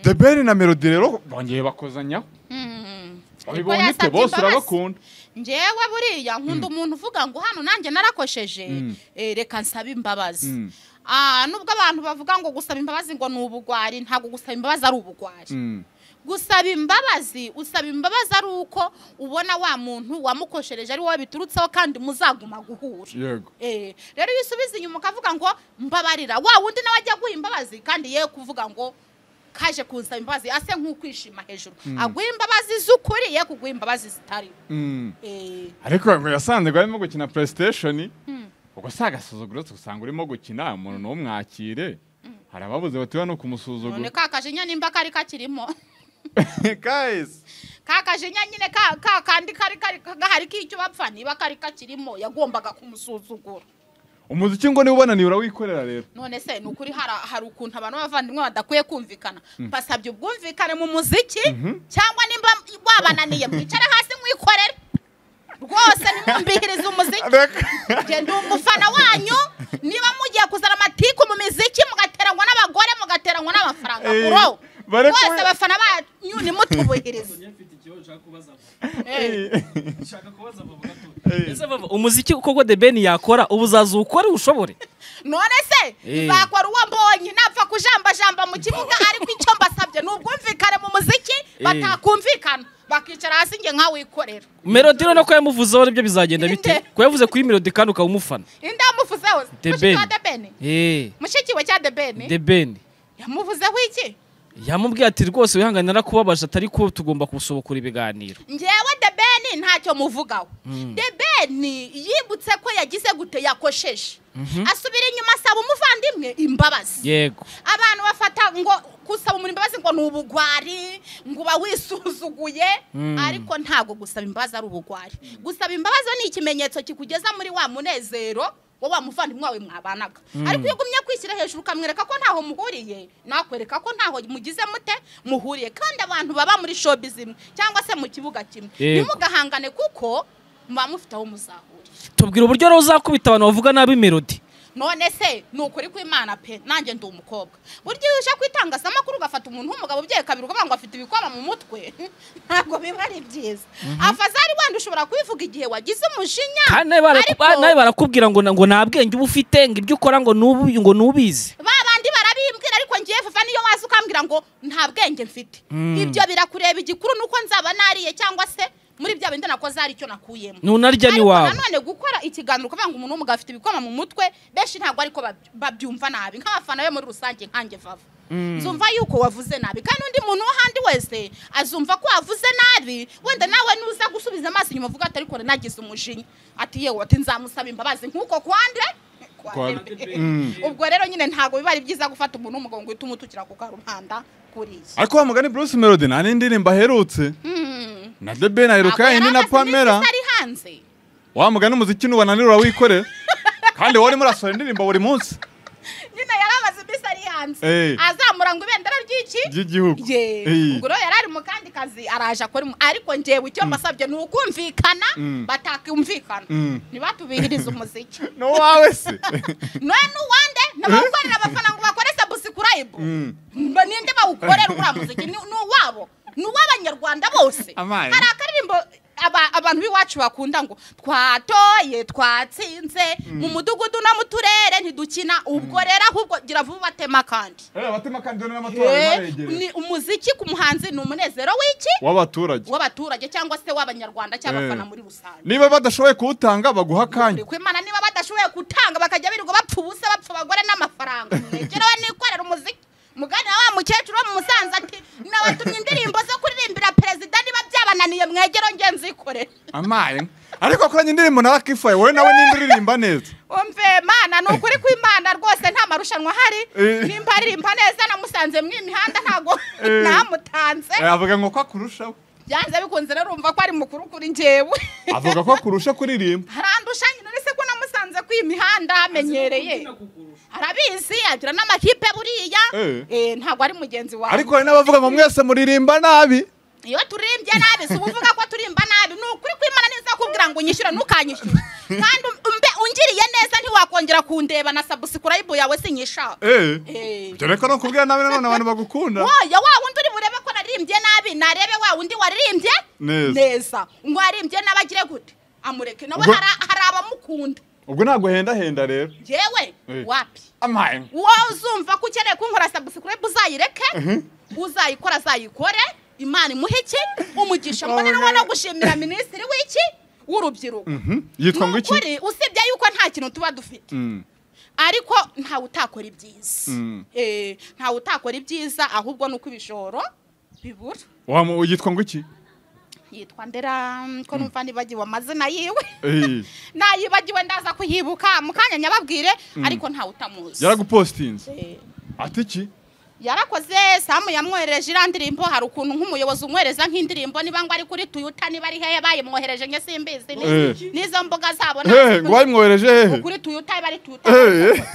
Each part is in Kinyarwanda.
the ben na melody rero bongeye bakozanyaho babibonye twe bose urabakunda ngewe buriya nkunda umuntu uvuga ngo hano nanjye narakosheje eh, reka nsabe imbabazi Ah, nubwo abantu bavuga ngo gusaba imbabazi ngo ni ubugwari ntabwo gusaba imbabazi ari ubugwari Mm. gusaba imbabazi usaba imbabazi ari uko ubona wa muntu wamukoshereje ari wowe biturutseho kandi muzaguma guhura yego Eh, rero iyo usubiza inyuma ukavuga ngo mbabarira wa wundi nawe ajya aguha imbabazi kandi ye kuvuga ngo kaje kunsaba imbabazi ase nk'ukwishima hejuru aguha imbabazi z'ukuri ye kuguha imbabazi zitari Mm. Eh, ariko ngo yasanze ngo arimo gukina playstation ubwo si agasuzuguro usanga urimo gukina umuntu ntumwakire hari ababuze batiwe no none kumusuzugura ka kajinya nimba kari kakirimo guys ka kajinya nyine ka ka kandi kari kari gahari k'icyo bapfa niba kari kakirimo yagombaga kumusuzugura umuziki ngo niba ubonaniye urawikorera rero none se ni ukuri hari hari ukuntu abantu b'abavandimwe badakwiye kumvikana mbasabye ubwumvikane mu muziki cyangwa nimba wabananiye mwicare hasi mwikorere rwose nimwumvihirize umuziki njye ndi umufana wanyu niba mugiye kuzana amatiku mu miziki mugateranywa n'abagore mugateranywa n'amafaranga Eh, bro bare ko- rwose abafana banyu nimutubahirize mfite ikibazo ushaka kubaza Eh, ushaka kubaza bavuga Eh. ko umuziki koko de ben yakora ubu uzaza ukore ushobore none se Eh. nzakora uwo mbonye napfa kujambajamba mu kibuga ariko icyo mbasabye ni ubwumvikane mu muziki batakumvikana bakicara hasi njye nkawikorera melody rero ko yamuvuzeho nibyo bizagenda bite Nde. ko yavuze kuri melody kandi ukaba umufana inde yamuvuzeho The mushiki wa Ben. debeni eee mushiki we cya debeni de ben yamuvuzeho iki yamubwiye ati rwose wihangane narakubabaje atari ko tugomba gusobokura ibiganiro njyewe debeni ntacyo muvugaho debeni yibutse ko yagize gute yakosheje asubira inyuma asaba umuvandimwe imbabazi yego abantu bafata ngo gusaba umuntu imbabazi ngo ni ubugwari ngo uba wisuzuguye ariko ntabwo gusaba imbabazi ari ubugwari gusaba imbabazi ni ikimenyetso kikugeza muri wa munezero wo wa muvandimwe wawe mwabanaga ariko iyo ugumye kwishyira hejuru ukamwereka ko ntaho muhuriye nakwereka ko ntaho mugize mute muhuriye kandi abantu baba muri shobi zimwe cyangwa se mu kibuga kimwe Yego. ntimugahangane kuko muba mufite aho muzahurira tubwira uburyo rero uzakubita abantu bavuga nabi melody none se ni ukuri kw'imana pe nanjye ndi umukobwa burya iyo uje ku itangazamakuru ugafata umuntu w'umugabo ubyeye kabiri ukavuga ngo afite ibikoba mu mutwe ntabwo biba ari byiza afazari wenda ushobora kubivuga igihe wagize umujinya kandi nawe baraku- ariko nawe barakubwira ngo na- ngo nta bwenge uba ufite ngo ibyo ukora ngo nubu- ngo nubizi ba bandi barabimbwira ariko ngiye vuba niyo waza ukambwira ngo nta bwenge mfite ibyo birakureba igikuru ni uko nzaba nariye cyangwa se muri bya bindi nakoze hari icyo nakuyemo nunarya Ariko n'iwawe nanone gukora ikiganiro ukavuga ngo umuntu w'umugabo afite ibikoma mu mutwe benshi ntabwo ariko bab- babyumva nabi nk'abafana be muri rusange nkanjye vava nzumva yuko wavuze nabi kandi undi muntu wo handi wese azumva ko wavuze nabi wenda nawe nuza gusubiza amaso inyuma uvuga ati ariko nagize umujinya ati yewe ati nzamusaba imbabazi nk'uko kwande Kwa- Mm. ubwo rero nyine ntabwo biba ari byiza gufata umuntu w'umugabo ngo uhite umutukira ku karubanda kuriya ariko wa mugani bruce melody nta n'indirimbo aherutse na the ben aheruka yayindi na pamela ari hanze wa mugani umuziki n'ubananira urawikorera kandi wowe urimo urasohora indirimbo buri munsi nyine yaramaze iminsi ari hanze Eh. azamura ngo ibendera ry'iki ry'igihugu ye Eh. ubwo rero yari ari mu kandi kazi araje akora mu- ariko ngewe icyo mbasabye ni ukumvikana batakumvikana Mm. ntibatubihirize umuziki ni uwawe se noye n'uwande n'abakorera abafana ngo bakore sabusikurayibu Mba ninde bawukorera uriya muziki ni ni uwabo ni uw'abanyarwanda bose Amaye. hari akaririmbo aba- abantu b'iwacu bakunda ngo twatoye twatsinze mu mudugudu no mu turere ntidukina ubwo rero ahubwo gira vuba ubatema kandi abatema kandi dore n'amatora Eh, arimo aregereye ni umuziki ku muhanzi ni umunezero w'iki w'abaturage w'abaturage cyangwa se w'abanyarwanda cy'abafana Eh. muri rusange niba badashoboye kuwutanga baguha akanya Kuri kwimana niba badashoboye gutanga bakajya birirwa bapfa ubusa bapfa abagore n'amafaranga mwegerewe nikorera umuziki mugana wa mukecuru wo mu musanze ati nabatumye indirimbo zo kuririmbira perezida niba byabananiye mwegero nge nzikorere amaye ariko akoranye indirimbo na Lucky Fire wowe nawe nimba uririmba neza umve mana ni ukuri kw'imana rwose nta marushanwa ahari Eh. nimba aririmba neza namusanze mu imihanda ntabwo Eh. namutanze Eh, avuga ngo ko akurushaho byanze bikunze rero urumva ko ari mukuru kuri njyewe avuga ko akurusha kuririmba harandusha nyine uretse ko namusanze ku imihanda hamenyereye arabizi agira n'amakipe buriya Eh. Eh, ntabwo ari mugenzi wawe ariko hari n'abavuga ngo mwese muririmba nabi iyo turirimbye nabi si ubuvuga ko turimba nabi ni ukuri kw'imana neza kubwira ngo unyishyure ntukanyishyure kandi um- umbe ungiriye neza ntiwakongera kundeba na sabusikurayibu yawe sinyishaka eh Eh. dore ko no kubwira nabi nanone abantu bagukunda woya wa wundi waririmbye nabi narebe wa wundi waririmbye neza neza ngo waririmbye nabi agire gute amureke nabo Ubwo- hari- hari abamukunda ubwo ntabwo hendahenda rero yewe Eh. wapi amaye uwo uzumva ko ukeneye kunkora sabusikurayibu uzayireke uzayikora azayikore imana imuhe iki umugisha mbona nawe no gushimira minisitiri w'iki w'urubyiruko yitwa ngo ni iki ukuri usibye yuko nta kintu tuba dufite Mm. ariko ntawe utakora ibyiza Mm. Eh, ntawe utakora ibyiza ahubwo ni uko ibishoro bibura Wamu- yitwa ngo iki yitwa ndera mm, ko numva nibagiwe amazina yiwe Eh, nayibagiwe ndaza kuyibuka mu kanya nyababwire ariko ntawe utamuzi yaragupositinze Eh. ati iki yarakoze samu yamwohereje iriya ndirimbo hari ukuntu nk'umuyobozi umwohereza nk'indirimbo niba ngo ari kuri tuyuta niba ari hehe bayimwohereje nge simbizi ni- Eh. n'izo mbuga zabo Eh, ngo ntazi bayimwohereje hehe ko kuri tuyuta iba ari tuyuta Eh,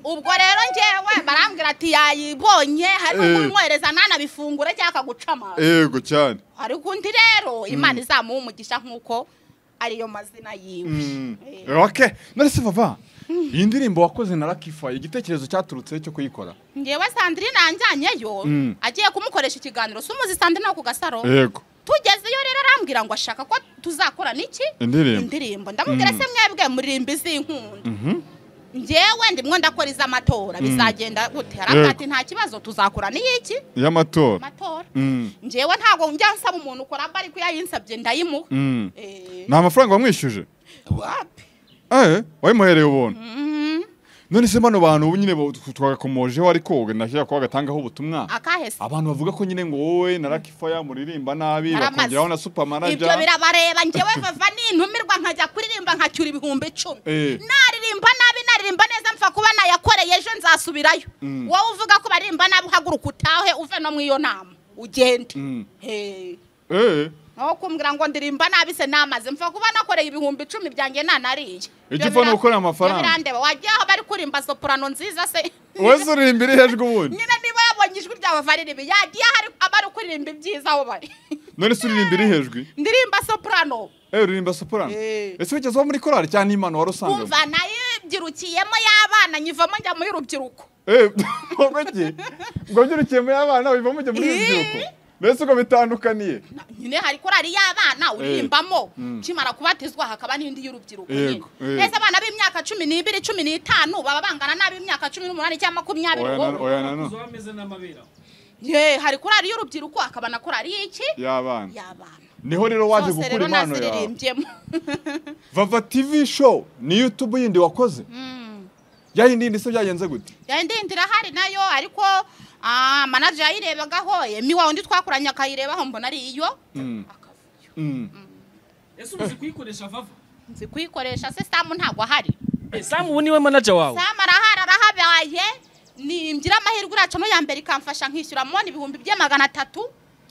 ubwo rero ngewe barambwira ati yayibonye hari Eh. n'umwohereza nanabifungure cyangwa akaguca amazi yego cyane ariko undi rero imana izamuha umugisha nk'uko ariyo mazina yiwe Mm. Eh. ok narese vava iyi ndirimbo wakoze na rakifayi igitekerezo cyaturutse cyo kuyikora ngewe sandrine yanjyanyeyo Mm. agiye kumukoresha ikiganiro sumuzi sandrine wo ku gasaro yego tugezeyo rero arambwira ngo ashaka ko tuzakora n'iki indirimbo indirimbo ndamubwira se mwebwe muririmba iz'inkunda ngewe ndimwo ndakora iz'amatora bizagenda gute haravuga Yego. ati nta kibazo tuzakora n'iyiki y'amatora amatora Mm. ngewe ntabwo njya nsaba umuntu ukora mba ariko iyo ayinsabye ndayimuha Mm. Eh, nta mafaranga wamwishyuje wapi Eh, wayimuhereye ubuntu none se bano bantu ubu nyine bo- twagakomojeho ariko wowe nashyira ko bagatangaho ubutumwa akahese abantu bavuga ko nyine ngo wowe na rakifaya muririmba nabi Baramaze. bakongeraho na ibyo supamanaja birabareba ngewe vava n'intumirwa nkajya kuririmba nkacyura ibihumbi icumi Eh. naririmba nabi naririmba neza mpfa kuba nayakoreye ejo nzasubirayo Mm. wowe uvuga ko baririmba nabi uhaguruka utahe uve no mu iyo nama ugende Mm. Eh. Eh, aho kumbwira ngo ndirimba nabi se namaze mpfa kuba nakoreye ibihumbi icumi byanjye nanariye Icyo upfa ni ugukorera amafaranga. birandeba wajya aho bari kurimba soprano nziza se wese uririmba iri hejuru ubundi nyine niba yabonye ijwi ryawe varirimi yagiye ahari abari kuririmba ibyiza aho bari none se uririmba iri hejuru ndirimba soprano Eh, uririmba soprano Eh. ese wigeze uba muri korari cyangwa n'imana wari usanzwe kumva nayibyirukiyemo y'abana nyivamo njya mu y'urubyiruko Eh, ubwo ki ubwo byurukiye muri abana wivamo ujya muri Eh. urubyiruko mbese ubwo bitandukaniye Na- nyine hari korari y'abana uririmbamo Mm. kimara kubatizwa hakaba n'indi y'urubyiruko nyine Yego, yego. ese abana b'imyaka cumi n'ibiri cumi n'itanu baba bangana n'ab'imyaka cumi n'umunani cyangwa makumyabiri oya wowe. na- oya na none ameze n'amabera ye hari korari y'urubyiruko hakaba na korari y'iki y'abana y'abana niho rero waje zose gukura rero impano yawe naziririmbyemo vava tv show ni youtube yindi wakoze yayindi yindi se byagenze gute yayindi irahari nayo ariko ah, manager yayirebagaho emi wa undi twakoranye akayirebaho mbona ari iyo Mm. akavuyo Mm. ese uzi kuyikoresha vava nzi kuyikoresha se samu ntabwo ahari samu ubu niwe manager wawe samu arahari arahabaye nimgira amahirwe uraca no ya mbere ikamfasha nkishyura mubona ibihumbi bye magana atatu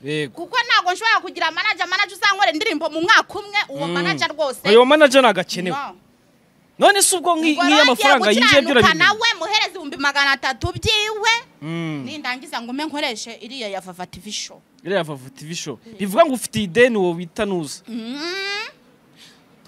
yego kuko ntabwo nshobora kugira manager manager uzankorera indirimbo mu mwaka umwe uwo Mm. manager rwose uyu manager nagakenewe No. none se ubwo nki- Ubwo nk'iyo rero agiye amafaranga yinjiye byo gukiranuka urabimenya nawe muhereza ibihumbi magana atatu byiwe Mm. nindangiza ngo ume nkoreshe iriya ya vava tv show iriya vava tv show bivuga ngo ufite ideni wowe bita nuza Mm.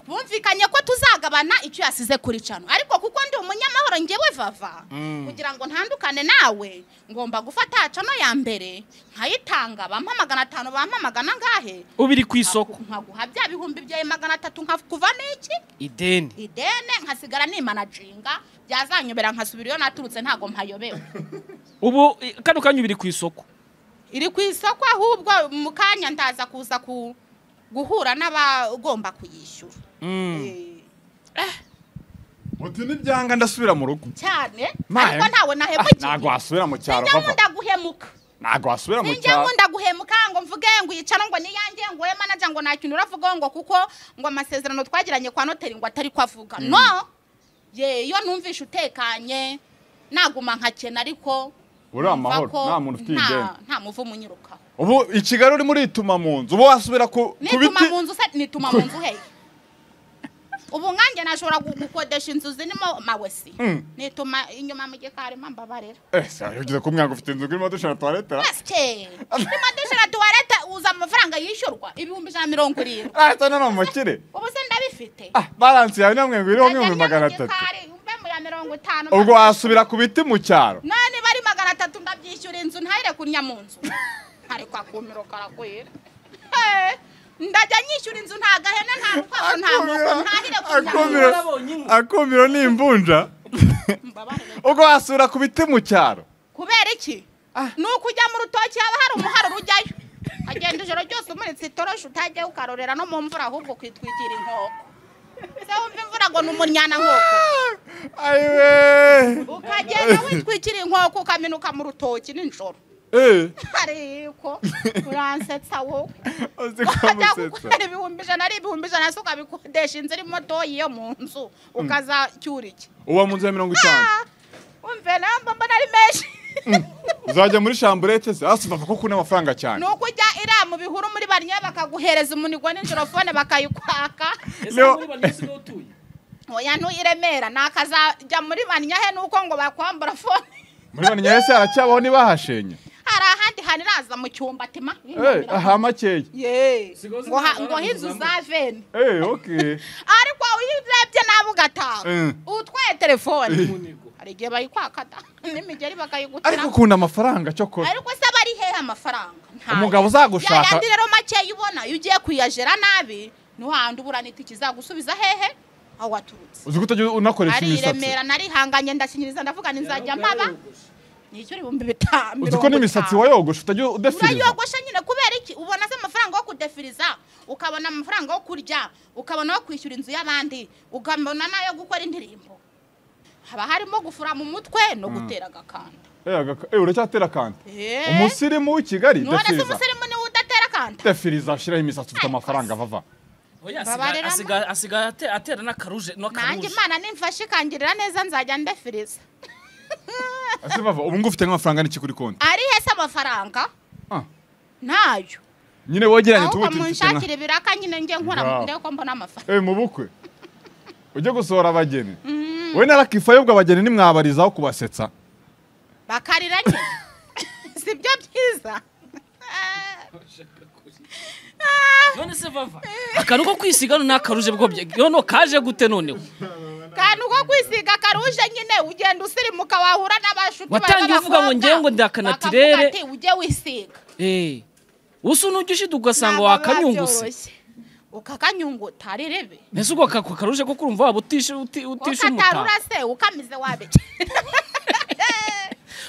twumvikanye ko tuzagabana icyo yasize kuri cano ariko kuko ndi umunyamahoro ngewe vava Mm. kugira ngo ntandukane nawe ngomba gufata cano ya mbere nkayitanga bampa magana atanu bampa magana angahe uba iri ku isoko nkaguha bya bihumbi byawe magana atatu nkakuva n'iki ideni idene nkasigara nimanaginga byazanyobera nkasubira iyo naturutse ntabwo mpayobewe ubu i- kano kanya uba iri ku isoko iri ku isoko ahubwo mu kanya ndaza kuza ku guhura n'abagomba kuyishyura Eh, uti n'ibyanga ndasubira mu rugo cyane Ma- ariko ntawe Ah, nahemukiye ntabwo wasubira mu cyaro sinjya vava nkunda guhemuka ntabwo wasubira mu sinjya cyaro nkunda guhemuka ngo mvuge ngo yicara ngo niyange ngo we manager ngo nta kintu uravugaho ngo kuko ngo amasezerano twagiranye kwa noteri ngo atari ko avuga no ye iyo numvishe utekanye naguma nkakena ariko uri numva amahoro ko nta muntu ufite nta- ideni nta muvumo unyirukaho ubu i kigali urimo urituma mu nzu ubu wasubira ku ku nituma biti mu nzu se nituma mu nzu hehe ubu nkanjye nashobora gu- gukodesha inzu zirimo mawesi Mm. nituma inyuma mu gikari mbabarira eh se ugeze ku mwanga ufite inzu urimo dushaka tuwaretera basike urimo dushira tuwarete uza amafaranga yishyurwa ibihumbi ijana na mirongo irindwi ahita none umukire ubu se ndabifite ah baransi yawe namwe ngo iriho nk'ibihumbi Ndajya magana mu atatu gikari, mbe mu ya mirongo itanu ubwo wasubira ku biti mu cyaro none bari magana atatu ndabyishyura inzu ntayire kunya mu nzu ariko akumiro karakwira Eh, ndajya nyishyura inzu nta gahene nta rukwavu nta nkoko ntahire ku akumiro nyama akumiro ni imvunja Mbabarire. ubwo wasura ku biti mu cyaro kubera iki ni ukujya mu rutoki haba hari umuharuro ujyayo agenda ijoro ryose umuritse itoroshi utajya ukarorera no mu mvura ahubwo kwitwikira inkoko se wumva imvura ngo ni umunyana nkoko ayiwe ukagenda witwikira inkoko ukaminuka mu rutoki nijoro eee ariko uransetsa wowe uzi ko ukajya amusetsa gukora ibihumbi ijana ari ibihumbi ijana se ukabikodesha inzu irimo doyi yo mu nzu ukazacyura iki uba mu nzu ya mirongo itanu Ah, umve namba mbona ari menshi uzajya muri shamburete se hasi bava ko kuna amafaranga cyane ni uko ujya iriya mu bihuru muri bariya bakaguhereza umunigo nijoro fone bakayikwaka Leo- oya ntuyiremera nakazajya muri bariya he nuko ngo bakwambura fone muri bane nyahese haracyabaho ntibahashenye hari ahandi hantu iraza mu cyumba tima eee aha makeya Ye. Sigaho ngo ha- zinazamuka ngo inzu za veni eee oke ariko iyo urebye nawe ugataha Mm. utwaye telefone hari igihe bayikwaka da n'imigeri bakayigutira ariko ukunda amafaranga cyokora ariko se bari hehe amafaranga Ntayo. Umugabo uzagushaka- Ya yandi rero makeya ubona iyo ugiye kuyajera nabi niho handi uburana itike izagusubiza hehe aho waturutse uzi ko utajya unakoresha ari i imisatsi remera narihanganye ndashinyiriza ndavuga ni nzajya mpaba nicyo ibihumbi bitanu uzi ko n'imisatsi wayogosha utajya udefiriza urayogosha nyine kubera iki ubona se amafaranga yo kudefiriza ukabona amafaranga yo kurya ukabona yo kwishyura inzu y'abandi ukabona n'ayo gukora indirimbo haba harimo gufura mu mutwe no gutera agakanda eee agaka- eee, uracyatera akandi Eh. umusirimu w'ikigali none se defiriza umusirimu niwe udatera akanda defiriza ushyiraho imisatsi ufite amafaranga vava Babarira asigaye ate- atera n'akaruje nanjye n'akaruje imana nimfashe ikangirira neza nzajya ndefiriza ese vava ubu ngubu ufite nk'amafaranga n'iki kuri konti ari hese amafaranga Ah, ntayo nyine wogeranye ahubwo tuwuti mfite nka munshakire ibiraka nyine njye nkora Wow. ndebe ko mbona amafaranga eee mu bukwe ujye gusohora abageni we narakifa yobwa abageni nimwabarizaho kubasetsa bakarira nyine si byo byiza none se vava akantu ko kwisiga no n'akaruje bwo bye none kaje gute noneho kantu ko kwisiga karuje nyine ugenda usirimuka wahura n'abashuti Watangiye uvuga ngo ngewe ngo ndi akanatirere. ujye wisiga Eh, usa n'ujya ugasanga Ntabwo wakanyunguse babyoroshye. ukakanyunguta ari rebe mbese ubwo aka- akaruje ko kurumva waba utishe uti- utishe umutako ukatarura se ukamize wabike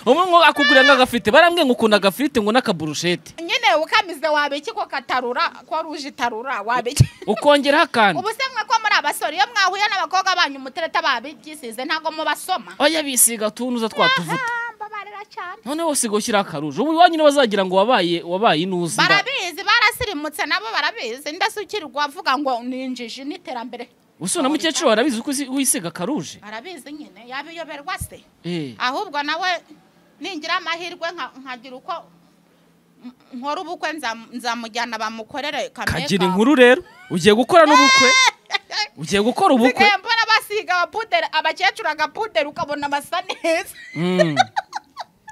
umwe ngo akugurira nk'agafirite barambwiye ngo ukunda agafirite ngo n'akaburushete nyine ukamize wabiki ko katarura ko ruje itarura wabiki ukongeraho akandi ubu se mwe ko muri abasore iyo mwahuye n'abakobwa banyu umutereta babyisize ntabwo mubasoma oya bisiga utuntu uza twatuvuta Ah, mbabarira cyane none wose ngo ushyire akaruje ubu iwanyu niba bazagira ngo wabaye wabaye inuzi nda- barabizi barasirimutse nabo barabizi ndasukirwa avuga ngo ni injiji n'iterambere usu na mukecuru barabizi uko isi- wisiga akaruje barabizi nyine yabiyoberwa se Eh, ahubwo nawe ningira amahirwe nka- nkagira uko m- nkora ubukwe nzam- nzamujyana bamukorere kagira inkuru rero ugiye gukora n'ubukwe ugiye gukora ubukwe sigaye mbona basiga abapuderi abakecuru agapuderi ukabona basa neza Mm.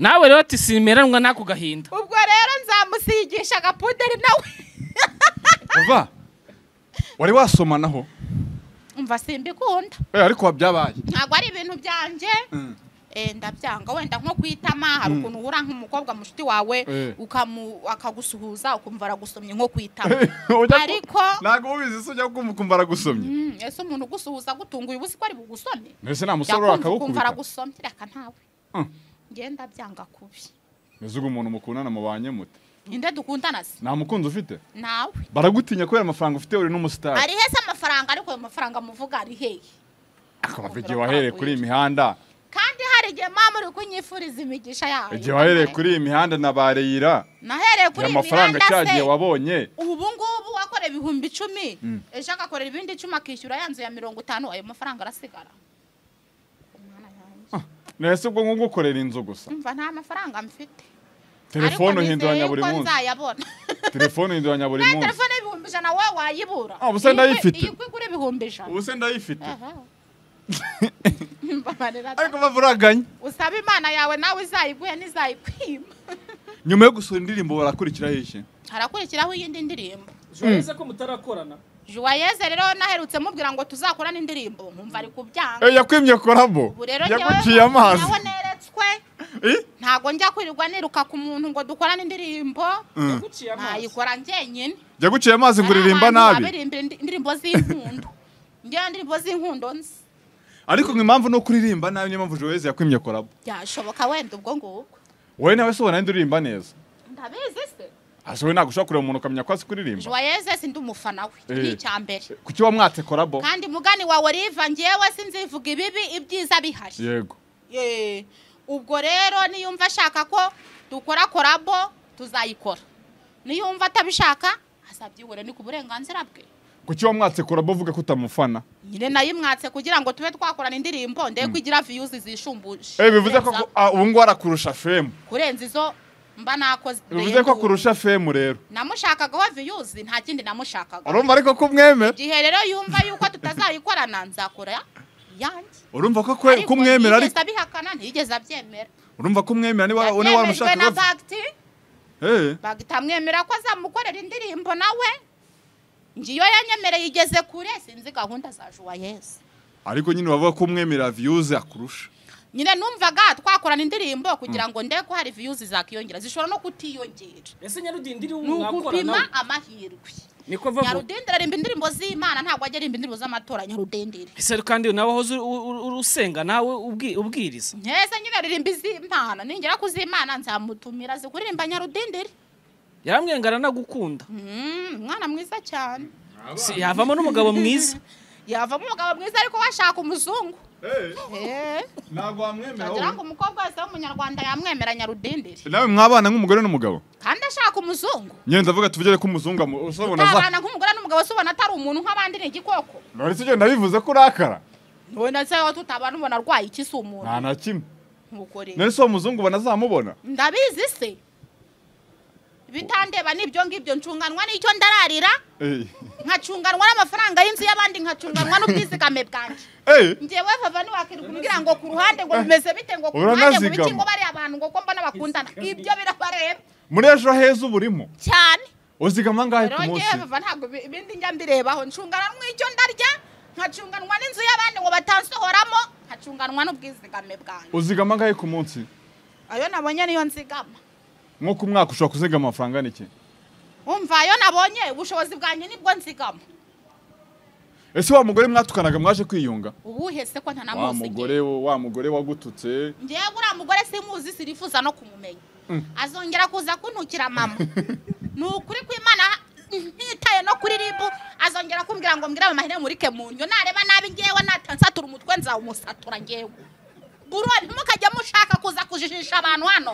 nawe rero ati simeranwa n'ako gahinda ubwo rero nzamusigisha agapuderi nawe vava wari wasomanaho umva simbikunda Eh, ariko wabyabaye ntabwo ari ibintu byanjye Eh, ndabyanga wenda nko kwitama hari ukuntu uhura nk'umukobwa mushiti wawe Eh. ukamu- akagusuhuza ukumva aragusomye nko kwitama Ujya ku- ariko ntabwo ubizi se ujya kumva ukumva aragusomye Mm, ese umuntu ugusuhuza agutunguye uba uzi ko ari bugusome mbese nta musore yakumva ukumva akagukubita aragusomye reka ntawe Mm. ngenda byanga kubi mbese ubwo umuntu mukundana mubanye mute ninde dukundana se nta mukunzi ufite nawe baragutinya kubera amafaranga ufite uri n'umusitari ari hese amafaranga ariko ayo mafaranga muvuga ari hehe akabava igihe wahereye kuri iyi mihanda kandi hari igihe mama uri kunyifuriza imigisha yayo igihe wahereye kuri iyi mihanda na bareyira nahereye kuri ya iyi mafaranga mihanda cya se gihe wabonye ubu ngubu wakora ibihumbi icumi ejo agakorera ibindi icumi akishyura ya nzu ya mirongo itanu ayo mafaranga arasigara Umwana yanjye. nahise ubwo nko gukorera inzu gusa umva nta mafaranga mfite telefone Ariko uhinduranya nizeye buri ko munsi nzayabona telefone uhinduranya buri Nta munsi telefone y'ibihumbi ijana wowe wayibura Ah, ubu se Iyi kwe- ndayifite. iyi kwe igura ibihumbi ijana ubu se ndayifite Aha. Mbabarira da. ariko bava uraganya usaba imana yawe nawe izayiguhe n'izayikwima nyuma yo gusohora indirimbo barakurikiraho iki harakurikiraho iyindi ndirimbo urabona ko mutarakorana juwayeze rero naherutse mubwira ngo tuzakorane indirimbo nkumva ari kubyanga Eh, yakwimye korabo ubu rero yaguciye amazi nawe neretswe ntabwo njya kwirirwa niruka ku muntu ngo dukorane indirimbo yaguciye amaso nayikora njyenyine jya guciye amazi ngo uririmba nabi abirimbira indirimbo z'inkundo njyewe indirimbo z'inkundo nzi ariko ngo impamvu ni uko uririmba nabi niyo mpamvu joyce yakwimye korabo byashoboka wenda ubwo ngubwo wowe nawe se ubona wenda uririmba neza ndabizi se ase wowe ntabwo ushobora kureba umuntu ukamenya ko azi kuririmba joyeze si ndi umufana we Eh. ni icya mbere kuki wamwatse korabo kandi mugani wawe oriva ngewe sinzivuga ibibi ibyiza bihari yego Eh, ubwo rero niyumva ashaka ko dukora korabo tuzayikora niyumva atabishaka azabyibura ni ku burenganzira bwe kuki wamwatse korabo uvuga ko utamufana nyine nayimwatse kugira ngo tube twakorana indirimbo ndebe ko igira viyuzi zishumbuje Eh, bivuze ko Kurenza- ah, ubu ngubu arakurusha femu kurenza izo mba nakoze bivuze ko akurusha femu rero namushakagaho viyuzi nta kindi namushakaga urumva ariko ko umwemera igihe rero yumva yuko tutazayikorana nzakora yanjye urumva ko kwe- ko umwemera ariko ariko ntiyigeze abihakana ntiyigeze abyemera urumva ko umwemera niba niba yabyemejwe na waramushaka bagiti bagita amwemera ko azamukorera indirimbo nawe ngiyo yanyemereye igeze kure sinzi gahunda za juwayeze ariko nyine bavuga ko umwemera viyuzi akurusha nyine numvaga twakorana indirimbo kugira ngo ndebe ko hari viyuzi zakiyongera zishobora no kutiyongera ese nyarudindiri ni w'umwakorana ugupima amahirwe niko vavuga nyarudendere arimba indirimbo z'imana ntabwo ajya arimba indirimbo z'amatora nyarudendere ese kandi nawe wahoze uri- uri- uri- usenga nawe ubwi- ubwiriza nkeze nyine aririmba iz'imana ningera ku z'imana nzamutumira azi kuririmba nyarudendere yaramwengana anagukunda Mm, umwana mwiza cyane Si- yavamo n'umugabo mwiza yavamo umugabo mwiza ariko washaka umuzungu Eh. ntabwo wamwemera Nagira ngo umukobwa wese w'umunyarwanda yamwemera nyarudendere nawe mwabana nk'umugore n'umugabo kandi ashaka umuzungu nyine ndavuga tuvugere ko umuzungu amu- usobona za utabana nk'umugore n'umugabo se ubona atari umuntu nk'abandi ni igikoko none se ugenda bivuze ko urakara wowe ndetse wowe tutabana ubona arwaye iki si umuntu nta na kimwe nk'uko rero none se uwo muzungu banazamubona ndabizi se bitandeba n'ibyo ngibyo ncunganwa n'icyo ndararira Eh. nkacunganwa n'amafaranga y'inzu y'abandi nkacunganwa n'ubwizigame bwanjye Eh, ngewe vava ntiwakirirwa umbwira ngo ku ruhande ngo bimeze bite ngo ku ruhande ngo Uranazigama. biki ngo bariya abantu ngo ko mbona bakundana ibyo birabareba muri ejo heza uba urimo cyane uzigama angahe ku rongera munsi bava ntabwo ibi- ibindi njya mbirebaho ncungana n'icyo ndarya nkacunganwa n'inzu y'abandi ngo batansohoramo nkacunganwa n'ubwizigame bwanjye uzigama angahe ku munsi ayo nabonye niyo nzigama nko ku mwaka ushobora kuzigama amafaranga n'iki umva ayo nabonye ubushobozi bwanjye nibwo nzigama ese wa mugore mwatukanaga mwaje kwiyunga ubuhe se wa ko ntanamuzi mugore wo- wa mugore wagututse ngewe uriya mugore simuzi sirifuza no kumumenya azongera kuza kuntukira mama ni ukuri kw'imana ntitaye no kuri ribu azongera kumbwira ngo mbwira mama murike mu ndyo nareba nabi ngewe natansatura umutwe nzawumusatura ngewe buro ntimukajye mushaka kuza kujijisha abantu hano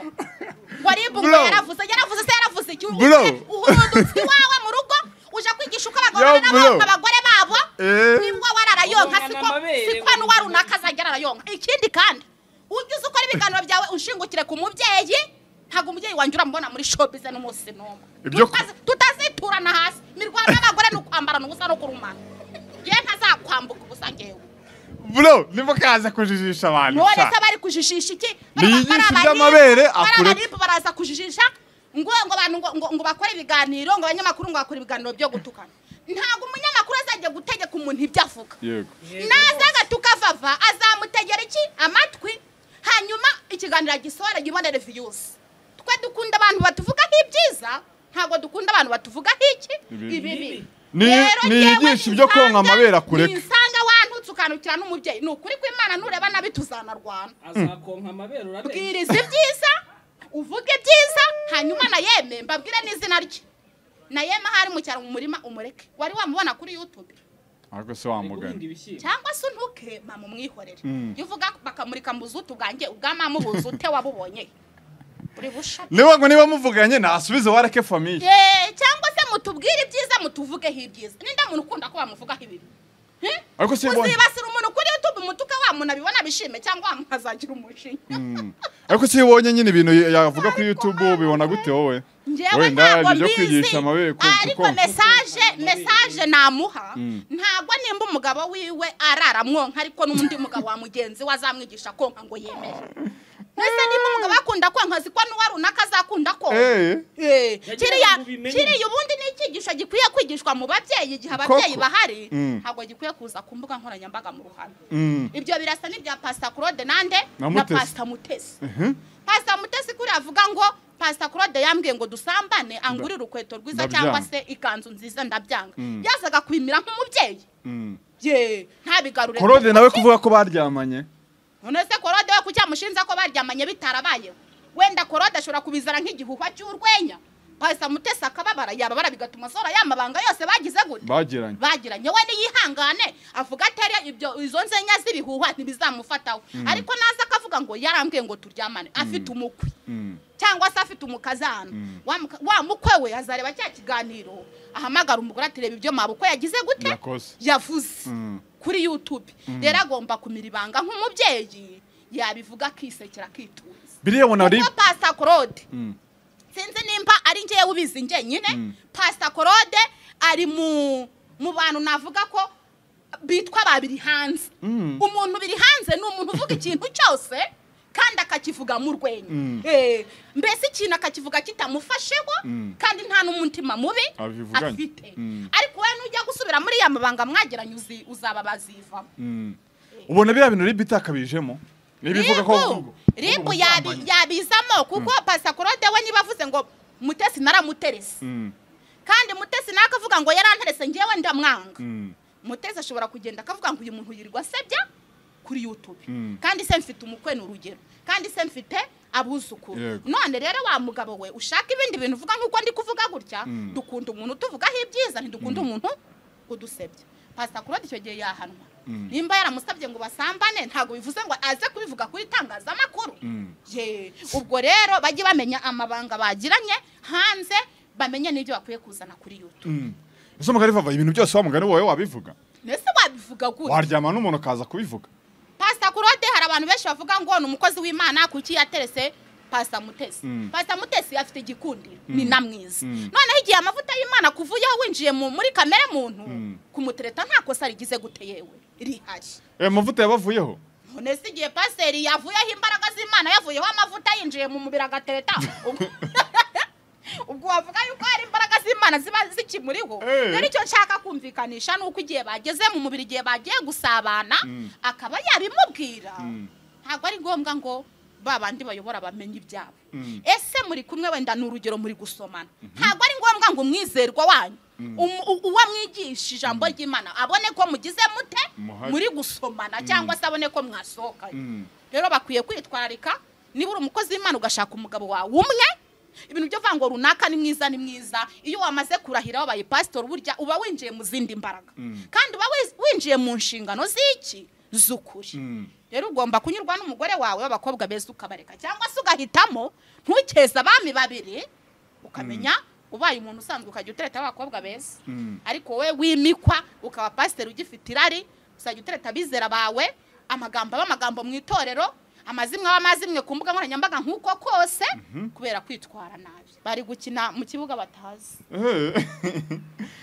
ngo ribu ngo Bro. yaravuze yaravuze se yaravuze iki Bro. uhurudutse iwawe mu rugo uje kwigisha uko Yo, abagabo babana n'abo- bro. abagore babo Eh. nibwo wararayonka Ubona siko amabere, siko n'uwa ubona- runaka azagera arayonka ikindi kandi ujye uzi ukora ibiganiro byawe ushingukire ku mubyeyi ntabwo umubyeyi wanjye uramubona muri shopize n'umunsi n'umwe Ibyo- Tutazi- tutaziturana hasi imirwano y'abagore ni ukwambarana ubusa no kurumana yewe ntazakwambuka ubusa ngewe bro niba kaza kujijisha abantu none sha. se bari kujijisha iki Niyigishe iby'amabere, akure- abaribu baraza kujijisha ngo ngo abantu ngo- ngo ngo bakore ibiganiro ngo abanyamakuru ngo bakore ibiganiro byo gutukana ntabwo umunyamakuru azajya gutegeka umuntu ibyo avuga yego nazaga tukavava azamutegera iki amatwi hanyuma ikiganiro gisohora gibonere viyusi twe dukunda abantu batuvugaho ibyiza ntabwo dukunda abantu batuvugaho iki Ibibi. ibibi Ni- Rero niyigishe jyewe ibyo konka ninsanga- amabere akureke. ninsanga wantutse ukanukira n'umubyeyi ni ukuri kw'imana nureba nabi tuzanarwana azakonka amabere urarenga bwiriza ibyiza uvuge ibyiza hanyuma na yeme mbabwire n'izina rye na yeme ahari mu cyaro mu murima umureke wari wamubona kuri yutube ariko se wa mugani guhinga ibishyimbo cyangwa se untuke mama umwihorere Mm. iyo uvuga bakamurika mu buzutu bwanjye ubwa mama ubuzi ute wabubonye uri busha niba ngo niba muvuganye nasubize wareke famiye Eh, cyangwa se mutubwire ibyiza mutuvugeho ibyiza ninda muntu ukunda ko bamuvugaho ibibi Hmm? ariko se yibonye uzibasira umuntu kuri youtube umutuka wa muntu abibona bishime cyangwa wamukazagira umujinya Mm. ariko se yibonye nyine ibintu yavuga kuri youtube ubibona gute wowe ngewe Wenda ntabwo ibyo mbizi kwigisha amabere konka ariko konka. mesaje mesaje namuha Mm. ntabwo nimba umugabo wiwe araramwonka ariko n'undi mugabo wa mugenzi we azamwigisha konka ngo yemere ese niba umugabo akunda ko nkazi ko n'uwa runaka azakunda ko Eh, Eh, Yagira kiriya ngo ubimenye. kiriya ubundi ni icyigisho gikwiye kwigishwa mu babyeyi igihe ababyeyi Koko. bahari Mm. ntabwo gikwiye kuza ku mbuga nkoranyambaga mu ruhame mm, ibyo birasa n'ibya pasita claude nande Na na Mutesi. pasita mutesi mhm. pasita mutesi kuriya avuga ngo pasita claude yambwiye ngo dusambane angurire urukweto rwiza Ndabyanga. cyangwa se ikanzu nziza ndabyanga Mm. yazaga kwimira nk'umubyeyi Mm. ye ntabigarure korode nawe kuvuga ko baryamanye none se korode we kuki yamushinja ko baryamanye bitarabayeho wenda korode ashobora kubizana nk'igihuhwa cy'urwenya pasita mutesi akababara yababara bigatuma asora ya mabanga yose bagize gute bagiranye bagiranye we niyihangane avuga atari ibyo izo nzenya z'ibihuhwa ntibizamufataho ariko naza akavuga ngo yarambwiye ngo turyamane afite umukwe Mm, cyangwa se afite umukazana Mm. Wa muka- wa mukwe we azareba cya kiganiro ahamagara umugore ati reba ibyo mabukwe yagize gute yakoze yavuze Mm. kuri yutube rero agomba kumira ibanga nk'umubyeyi yabivuga akisekera akitunza biriya ubona ari kuko pasita korode Mm, sinzi nimba ari ngewe ubizi njyenyine Mm. pasita korode ari mu mu bantu navuga ko bitwa babiri hanze Mm. umuntu biri hanze ni umuntu uvuga ikintu cyose kandi akakivuga mu rwenya Mm. Eh, mbese ikintu akakivuga kitamufasheho Mm. kandi nta n'umutima mubi Abivuganye. afite Mm. ariko wowe nujya gusubira muri ya mabanga mwageranye uzi- uzaba bazivamo mm. ubona biriya bintu ribu itakabijemo ntibivuga ko ribu ribu yabi- yabizamo kuko pasakorode we niba avuze ngo mutesi naramuterese Mm, kandi mutesi nawe akavuga ngo yaranterese ngewe ndamwanga mm, mutesi ashobora kugenda akavuga ngo uyu muntu yirirwa asebya kuri youtube Mm. kandi se mfite umukwe ni urugero kandi se mfite abuzukuru Yego. none rero wa mugabo we ushaka ibindi bintu uvuga nk'uko ndi kuvuga gutya Mm. dukunda umuntu utuvugaho ibyiza ntidukunda umuntu udusebya pasita kurode icyo gihe yahanwa Mm. nimba yaramusabye ngo basambane ntabwo bivuze ngo aze kubivuga ku itangazamakuru Mm. Ye, ubwo rero bajye bamenya amabanga bagiranye hanze bamenye n'ibyo bakwiye kuzana kuri youtube mm. ese umugani vava ibintu byose wa mugani wowe wabivuga mbese wabivuga gute waryama n'umuntu akaza kubivuga pasita kurode hari abantu benshi bavuga ngo ni umukozi w'imana kuki yaterese pasita mutesi Mm. pasita mutesi afite igikundiro ni na mwiza Mm. noneho igihe amavuta y'imana kuvuyeho winjiye mu- muri kamere muntu Mm. kumutereta nta kosa rigize gute yewe rihari aya mavuta yabavuyeho none se igihe pasiteri yavuyeho imbaraga z'imana yavuyeho amavuta yinjiye mu mubiri agatereta ubwo- ubwo wavuga yuko hari imbaraga z'imana ziba zikimuriho Eh. rero icyo nshaka kumvikanisha ni uko igihe bageze mu mubiri igihe bagiye gusabana Mm. akaba yabimubwira Mm. ntabwo ari ngombwa ngo ba bandi bayobora bamenye ibyabo Mm. ese muri kumwe wenda ni urugero muri gusomana ntabwo ari ngombwa ngo umwizerwa wanyu um- u- uwo mwigisha ijambo ry'imana abone ko mugize mute Muhari. muri gusomana cyangwa se abone ko mwasohokanye Mm. rero bakwiye kwitwararika niba uri umukozi w'imana ugashaka umugabo wawe umwe ibintu byo vango runaka ni mwiza ni mwiza iyo wamaze kurahira wabaye pasitori burya uba winjiye mu zindi mbaraga kandi uba wiz- winjiye mu nshingano z'iki z'ukuri Mm. rero ugomba kunyurwa n'umugore wawe w'abakobwa beza ukabareka cyangwa se ugahitamo ntukeze abami babiri ukamenya ubaye umuntu usanzwe ukajya utereta abakobwa beza Mm. ariko wowe wimikwa ukaba pasiteri ugifite irari uzajya utereta abizera bawe amagambo aba amagambo mu itorero amazimwe aba amazimwe ku mbuga nkoranyambaga nk'uko kose kubera kwitwara nabi bari gukina mu kibuga batazi Eh.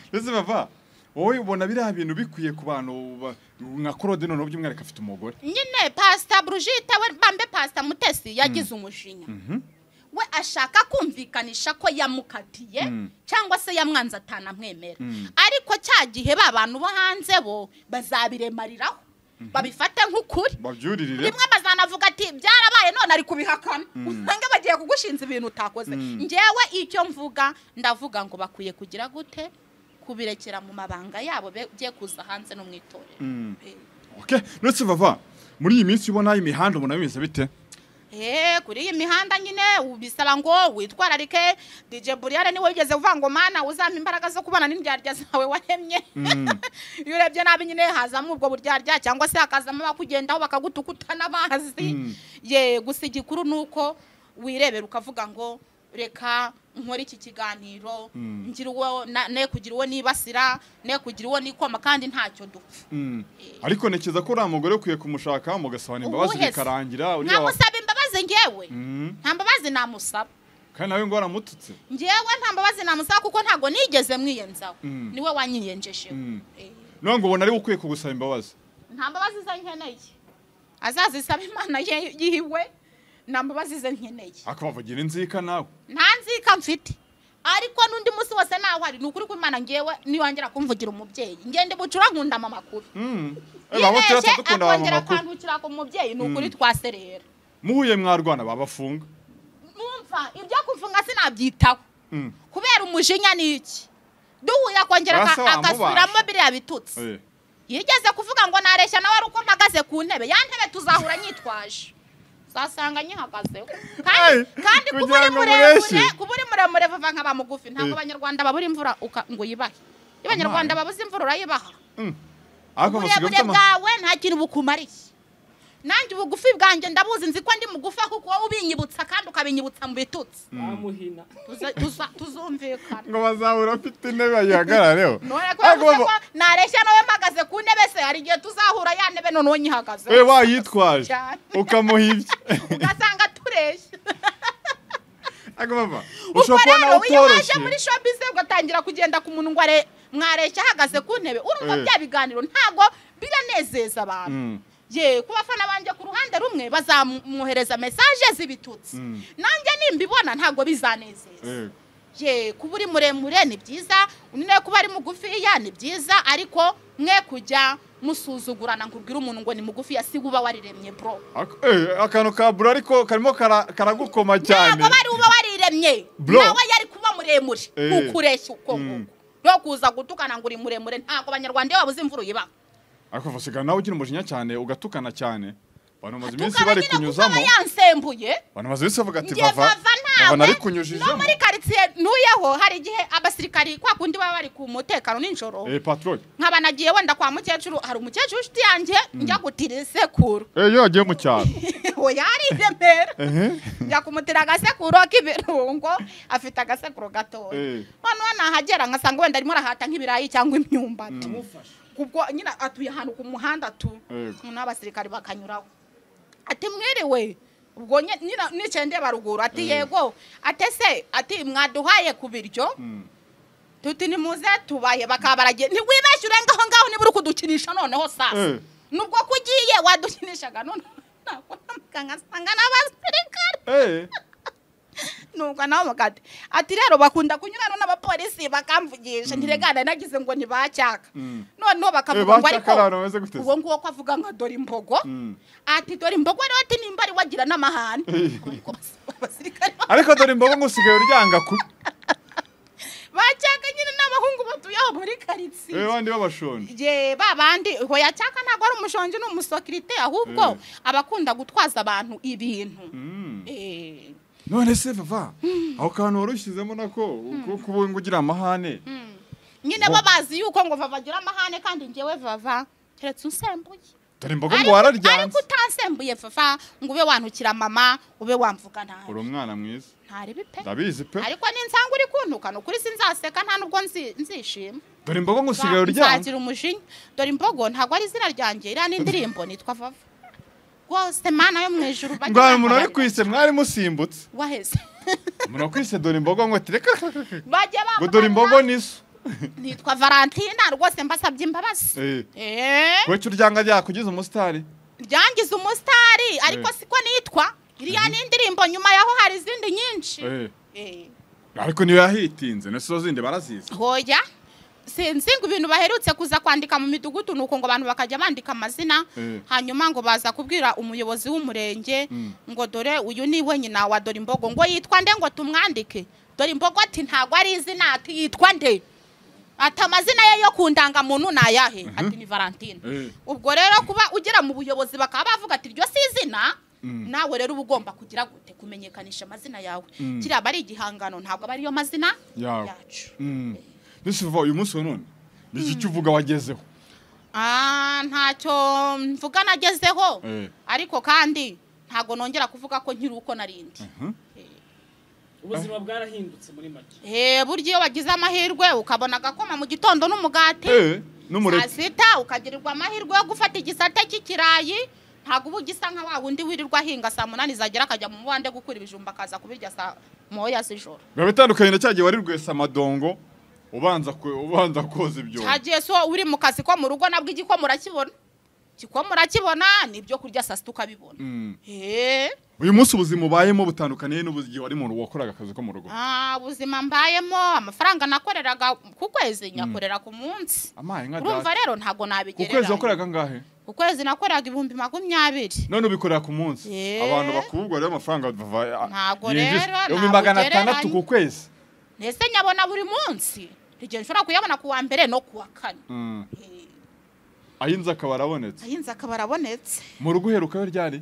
ndetse bava wowe ubona biriya bintu bikwiye ku bantu ba- nka korode noneho by'umwihariko afite umugore nyine pasita burujita we bambe pasita mutesi yagize umujinya we ashaka kumvikanisha ko yamukatiye Mm. cyangwa se yamwanze atanamwemera Mm. ariko cya gihe ba bantu bo hanze bo bazabiremariraho babifate nk'ukuri babyuririre rimwe bazanavuga ati byarabaye none ari kubihakana usanga bagiye kugushinza ibintu utakoze ngewe icyo mvuga ndavuga ngo bakwiye kugira gute kubirekera mu mabanga yabo bigiye kuza hanze no mu itorero Eh. Okay. ndetse bava muri iyi minsi ubona imihanda ubona bimeze bite Eh, kuri iyi mihanda nyine ubu bisaba ngo witwararike DJ Buriyare niwe wigeze uvuga ngo mana uzampa imbaraga zo kubana n'indyarya zawe waremye iyo urebye nabi nyine hazamo ubwo buryarya cyangwa se hakazamo abakugendaho bakagutukutana bazi Mm. ye gusa igikuru ni uko wirebera ukavuga ngo reka nkore iki kiganiro Mm. ngire uwo na- ne kugira uwo nibasira ne kugira uwo nikoma kandi ntacyo dupfa Mm. ariko ntekereza ko uriya mugore ukwiye kumushaka mugasabana imbabazi Uwuhe se? bikarangira uriya wa- ntamusaba imbabazi ngewe Mm. nta mbabazi namusaba kandi nawe ngo waramututse njyewe nta mbabazi namusaba kuko ntabwo nigeze mwiyenzaho Mm. niwe wanyiyenjesheho Mm. Eh, none ngo ubona ari we ukwiye kugusaba imbabazi nta mbabazi ze nkeneye azazisaba imana ye- yiwe nta mbabazi ze nkeneye akabavugira inzika nawe nta nzika mfite ariko n'undi munsi wose naho ari ni ukuri ko imana ngewe niwongera kumvugira umubyeyi ngende bucura nkunda mama makuru Mm. Eh, baba yibeshye turasa dukunda ba akongera mama kuru akandukira ku mubyeyi ni ukuri twaserera muhuye mwarwana babafunga numva ibyo kufunga sinabyitaho Mm. kubera umujinya ni iki duhuye akongera aka- Basa wamubasha. agasubiramo biriya bitutsi Eh. yigeze kuvuga ngo nareshya nawe ari uko mpagaze ku ntebe ya ntebe tuzahura nyitwaje uzasanga nyihagazeho kandi Ay, kandi kuba kugira uri ngo muremure mureshye. kuba uri muremure vuba nka ba mugufi ntabwo Eh. abanyarwanda babura imvura uka- ngo uyibahe iyo abanyarwanda babuze imvura urayibaha ariko basigaye uburebure bafite ama- bwawe nta kintu bukumariye nanjye ubugufi bwanjye ndabuzi nzi ko ndi mugufi kuko wowe ubinyibutsa kandi ukabinyibutsa mu bitutsi bamuhina Tuza- tuza- tuzumvikana ngo bazahura afite intebe bagihagarareho none kubera ariko ko baba- nareshya nawe mpagaze ku ntebe se hari igihe tuzahura ya ntebe noneho nyihagaze we wayitwaje Cyane. ukamuhibye ugasanga tureshya ariko baba ubwo ushobora kubona rero iyo waje utoroshye muri shopize ugatangira kugenda ku muntu ngo are- mwareshya ahagaze ku ntebe urumva Eh. bya biganiro ntago biranezeza abantu Mm. ye ku bafana banjye ku ruhande rumwe bazamwohereza mesaje z'ibitutsi Mm. nanjye nimbibona ntago bizanezeza Eh. ye kuba uri muremure ni byiza undi nawe kuba ari mugufiya ni byiza ariko mwe kujya musuzugurana ngo ubwire umuntu ngo ni mugufiya si uba wariremye bro Ak- eh, akantu ka buro ariko karimo kara- karagukoma cyane ntabwo bari uba wariremye Bro. nawe yari kuba muremure Eh. ntukureshya uko Mm. nguko no kuza gutukana ngo uri muremure ntabwo abanyarwanda iyo babuze imvura uyibaha ariko basigaye nawe ugira umujinya cyane ugatukana cyane abantu bamaze iminsi tukaba bari nyine kuko aba kunyuzamo yansembuye abantu bamaze iminsi bavuga ati ngiye bava bava bava nawe nari no kunyujijemo muri karitsiye ntuyeho hari igihe abasirikari kwa kundi baba bari ku mutekano nijoro eh patrol nkaba nagiye wenda kwa mukecuru hari umukecuru inshuti yanjye njya gutira isekuru eh iyo wagiye mu cyaro oya ari i remera ehe njya kumutira agasekuru k'ibirungo afite agasekuru gatoya Eh. noneho nahagera nkasanga wenda arimo arahata nk'ibirayi cyangwa imyumbati kubwo nyine atuye ahantu ku muhanda tu Eh. n'abasirikari bakanyuraho ati mwiriwe ubwo nye- nyina- nicaye ndeba ruguru ati yego ati se ati mwaduhaye ku biryo Mm. tuti nimuze tubaye bakaba baragiye ntiwibeshye urenga aho ngaho niba uri kudukinisha noneho sasa Eh. nubwo ko ugiye wadukinishaga none ntabwo namuganga asanga n'abasirikare eh nuko nawe mugati ati rero bakunda kunyurana n'abapolisi bakamvugisha ntiregana nagize ngo ntibacyaka Mm. noneho eh bakavuga ngo bashaka ariko abantu bameze gute se? uwo nguwo ko avuga nka dore imbogo Mm. ati dore imbogo rero ati nimba ari wagira n'amahane Ariko abas- abasirikare ariko dore imbogo ngo usigaye uryanga ku bacyaka nyine n'abahungu batuye aho muri eh karitsiye bandi babashonje je babandi hoya cyaka ntabwo ari umushonji n'umusekirite ahubwo Eh. abakunda gutwaza abantu ibintu Mm. Eh, none se bava aho kantu warushyizemo nako ko kubunga ugira amahane nyine bo bazi yuko ngo babagira amahane kandi njyewe vava keretse unsembuye dore imbogo ngo ariko ariko wararyanze utansembuye fafa ngo ube wantukira mama ube wamvuga uri nabi umwana mwiza ntaribi pe ndabizi pe ariko ninsanga uri kuntuka ni ukuri sinzaseka nta nubwo nzi- nzishima dore imbogo ngo usigaye Nza- uryanga nzagira umujinya dore imbogo ntabwo ari izina ryanjye iriya n'indirimbo nitwa vava rwose mana yo mu ijuru bajye ngo hari umuntu bambabarira. wari kwise mwari musimbutse waheze umuntu wakwise dore imbogo ngo ati reka bajye ngo dore imbogo bambabarira. niso nitwa valentina rwose mbasabye imbabazi Eh. eee wece uryanga ryakugize umusitari ryangiza umusitari ariko Eh. siko nitwa iriya ni indirimbo nyuma yaho hari izindi nyinshi Eh. Eh. ariko niyo yahitinze na zo zindi barazizi hoya sinzi ngo ibintu baherutse kuza kwandika mu midugudu nuko ngo abantu bakajya bandika amazina Eh. hanyuma ngo baza kubwira umuyobozi w'umurenge Mm. ngo dore uyu ni we nyina wa dore imbogo ngo yitwa nde ngo tumwandike dore imbogo ati ntabwo ari izina ati yitwa nde ati amazina ye yo ku ndangamuntu ni ayahe ati ni valentine Eh. ubwo rero kuba ugera mu buyobozi bakaba bavuga ati iryo si izina nawe rero uba ugomba kugira gute kumenyekanisha amazina yawe Mm. kiriya aba ari igihangano ntabwo aba ariyo mazina Yawe. yacu mbese uva uyu munsi wa none ni iki cyo uvuga wagezeho Ah, ntacyo mvuga nagezeho Eh. ariko kandi ntabwo nongera kuvuga ko nkiri uko narindi ubuzima bwarahindutse muri make Eh, burya iyo wagize amahirwe ukabona agakoma mu gitondo n'umugati Eh, n'umureke sita ukagirirwa amahirwe yo gufata igisate cy'ikirayi ntabwo uba ugisa nka wa wundi wirirwa ahinga saa munani zagera akajya mu mubande gukura ibijumba akaza kubirya saa moya z'ijoro biba bitandukanye na cya gihe wari rwese amadongo ubanza ku- ubanza koza ibyobo hagiye so uri mu kazi ko mu rugo nabwo igiko murakibona kiko murakibona n'ibyo kurya saa sita ukabibona Mm. eee uyu munsi ubuzima ubayemo butandukaniye n'igihe wari umuntu wakoraga akazi ko mu rugo Ah, ubuzima mbayemo amafaranga nakoreraga ku kwezi nyakorera ku munsi amaye nka urumva data rero ntabwo ku kwezi nabigereranya wakoraga angahe ku kwezi nakoraga ibihumbi makumyabiri none ubikorera ku munsi Ye. abantu bakubwira rero amafaranga bava Ntabwo yinjiza. rero, ibihumbi ntabwo magana ugereranya. atandatu ku kwezi ndetse nyabona buri munsi igihe nshobora kuyabona ku wa mbere no ku wa kane Mm. Eh, ayinze akaba arabonetse ayinze akaba arabonetse mu rugo uherukayo ryari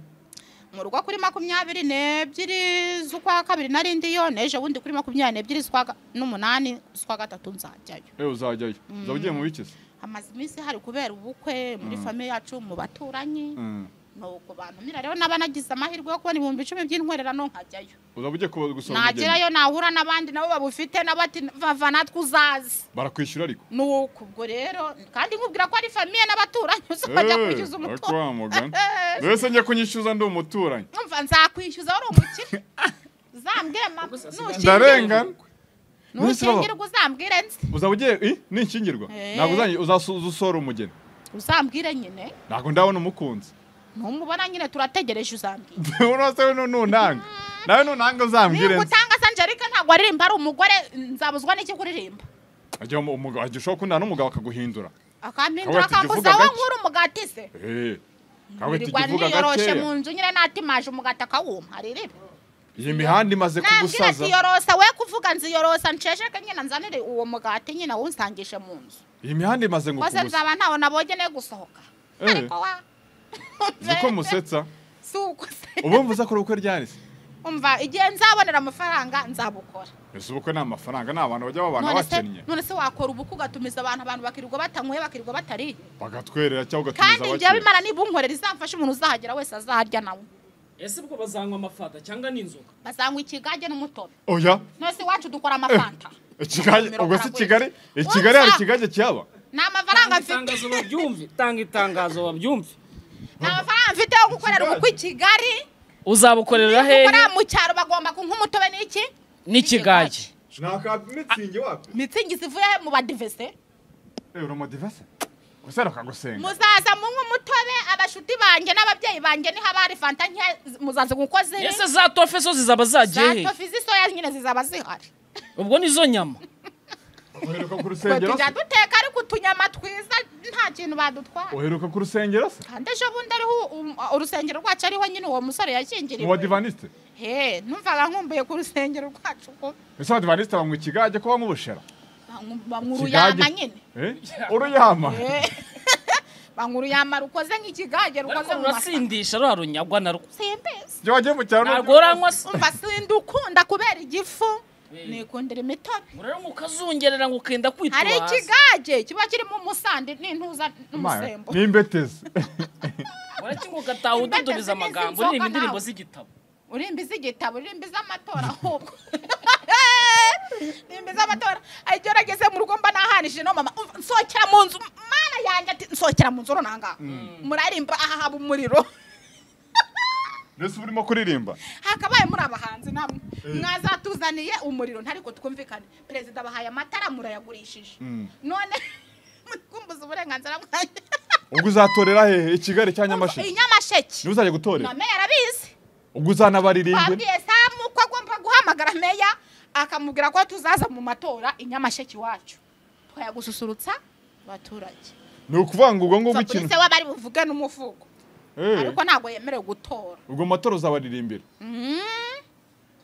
mu rugo kuri makumyabiri n'ebyiri z'ukwa kabiri narindiyo neje wundi kuri makumyabiri n'ebyiri z'ukwa ga- n'umunani z'ukwa gatatu nzajyayo ewe uzajyayo uzaba ugiye mu bikizi amaze iminsi hari kubera ubukwe muri famiye yacu mu baturanyi Mm. nuko bantumira rero naba nagize amahirwe yo kubona ibihumbi icumi by'intwererano nkajyayo uzaba ugiye kuba- gusura umugeni nagerayo nahura n'abandi nabo babufite n'abati vava natwe uzazi barakwishyura ariko nuko ubwo rero kandi nkubwira ko ari famiye n'abaturanyi uzajya Eh, kwishyuza ariko umutungo wa mugani mbese njye kunyishyuza ndi umuturanyi umva nzakwishyuza wari umukire uzambwire mama nushingirwa ndarengana Nonese baba- nushingirwa uzambwire nzi uzaba ugiye i ni ikingirwa Eh. ntabwo uzanyi- uzasuza usora umugeni uzambwire nyine ntabwo ndabona umukunzi numubona nyine turategereje uzambwire urose we nunanga nawe nunanga uzambwire niba nzi utanga sanjerike ntabwo aririmba ari umugore nzabuzwa n'iki kuririmba igihe umugabo igihe ushobora kundana n'umugabo akaguhindura Kabwe akampindura tukivuga akambuza aho gake. nkura umugati se Eh, ntabwo wirirwa tukivuga niyoroshe mu gakeya nzu nyine natimaje umugati akawuma haririre iyi mihanda imaze nabwira kugusaza ntiyorosa we kuvuga nziyorosa nshesheke nyine nzanire uwo mugati nyine awunsangishe mu nzu iyi mihanda imaze ngo maze kugusa nzaba ntawo nabonye ne gusohoka Eh. ariko wa uzi ko musetsa si uko se ubu mvuze ko ubukwe ryari se umva igihe nzabonera amafaranga nzabukora ese ubukwe ni amafaranga ni abantu bajya babana none se bakennye none se wakora ubukwe ugatumiza abantu abantu bakirirwa batanyweye bakirirwa batariye bagatwerera cyangwa kandi ugatumiza njyewe abakiriya imana niba unkorera izamfasha umuntu uzahagera wese azaharya nawe ese ubwo bazanywa amafata cyangwa n'inzoga bazanywa ikigage n'umutobe oya none se iwacu dukora amafanta Ikigali- Mirongo ubwo si karindwi. kigali i kigali hari Urumva? ikigage cyaba ni amafaranga mfite itangazo babyumve tanga itangazo babyumve ni amafaranga mfite yo gukorera ubukwe i kigali uzabukorera hehe gukora mu cyaro bagomba kunywa umutobe n'iki n'ikigage naka mitsingi wapi mitsingi zivuye mu badivese uramodivase gusa rakagusenga muzaza munywa umutobe abashuti banjye n'ababyeyi banjye niho haba hari fanta nke muzaza kuko ziri ese za tofe zo zizaba zagiye hehe zatofi z'isoya nyine zizaba zihari ubwo nizo nyama uheruka ku Ngo rusengero se tujya duteka ariko utunyama twiza nta kintu badutwara uheruka ku rusengero se kandi ejo bundi ariho u- u- urusengero rwacu ariho nyine uwo musore mu yashyingiriwe badivanisite he numvaga nkumbuye ku rusengero rwacu ko ese abadivanisite banywa ikigage ko banywa ubushera banywa- banywa uruyama Ikigage- nyine Eh? uruyama Eh. banywa uruyama rukoze nk'ikigage rukoze ariko mu masaka rurasindisha rura runyagwa na rwo simbezi iyo wagiye mu cyaro ntabwo uranywa se umva sindi ukunda kubera igifu nikundira imitobe ngo rero ngo ukazungerera ngo ukenda kwitura hari hasi ikigage kiba kirimo umusandi n'intuza Imana, n'umusembo n'imbetezi uraki ngo ugataha ududuriza amagambo Mbese uririmba nawe. indirimbo z'igitabo urimbi z'igitabo urimbi z'amatora ahubwo urimbi z'amatora igihe urageze mu rugo mba nahanishije no mama umva, nsohokera mu nzu mana yanjye ati nsohokera mu nzu runanga murarimba aha haba umuriro mbese uba urimo kuririmba hakabaye muri abahanzi namwe mwazatuzaniye umuriro ntariko twumvikane perezida bahaye amatara murayagurishije Mm. none mukumbuza uburenganzira bwanjye ubwo uzatorera hehe i kigali cya iyi nyamasheke nyamasheke niba uzajya gutorera na meya arabizi ubwo uzanabaririmbira babwiye samu ko agomba guhamagara meya akamubwira ko tuzaza mu matora i nyamasheke iwacu twayagususurutsa abaturage ni ukuvuga ngo ubwo ngubwo Kuva kuri ikintu se w'abari buvuge n'umuvugo Eh, ariko ntabwo yemerewe gutora ubwo matora uzabaririmbira Mm.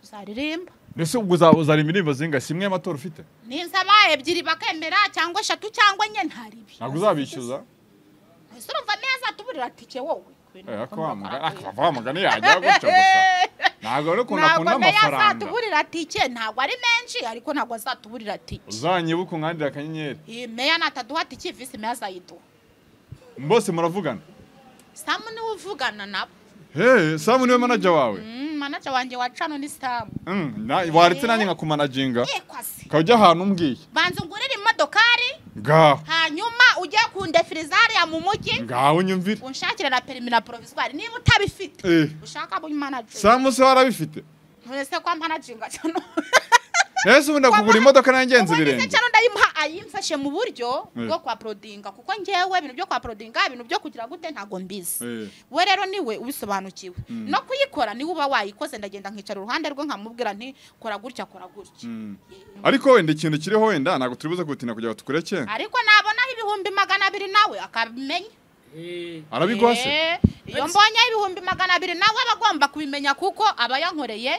tuzaririmba mbese ubwo uzaba uzaririmba indirimbo zinga si imwe y'amatora ufite ninzaba ebyiri bakemera cyangwa eshatu cyangwa enye ntaribi ntabwo uzabishyuza ese urumva neza tuburira tike wowe Eh, ako wa mugani- akava wa mugani yajya gutyo gusa ntabwo rero ukuntu ntabwo akunda meya amafaranga azatuburira tike ntabwo ari menshi ariko ntabwo azatuburira tike uzanyibuka unkandira akanyenyeri iyi meya nataduha tike visi meya azayiduha bose muravugana samu niwe uvugana nabo hey samu niwe manager wawe Mm, manager wanjye wa cano ni samu Mm, na- waretse nanjye nkakumanaginga yekwasi ukajya ahantu umbwiye banza ungurire imodokari ngaho hanyuma ujye kundefiriza hariya mu mujyi ngaho unyumvire unshakire na perimi na provisoire niba utabifite Eh, ushaka mu manager samu se warabifite none se kwa managinga cano rero ubu ndakugura imodoka nanjye nzi ibirenge cyangwa ndayimuha ayimfashe mu buryo bwo kwa porodinga kuko ngewe ibintu byo kwa porodinga ibintu byo kugira gute ntabwo mbizi Eh. we rero niwe ubisobanukiwe no kuyikora niwe uba wayikoze ndagenda nkicara uruhande rwe nkamubwira nti kora gutya kora gutya ariko wenda ikintu kiriho wenda ntabwo turi buze gutinda kugira ngo tukureke ariko nabonaho ibihumbi magana abiri nawe akabimenya arabiguha se Eh, iyo mbonye ibihumbi magana abiri nawe aba agomba kubimenya kuko aba yankoreye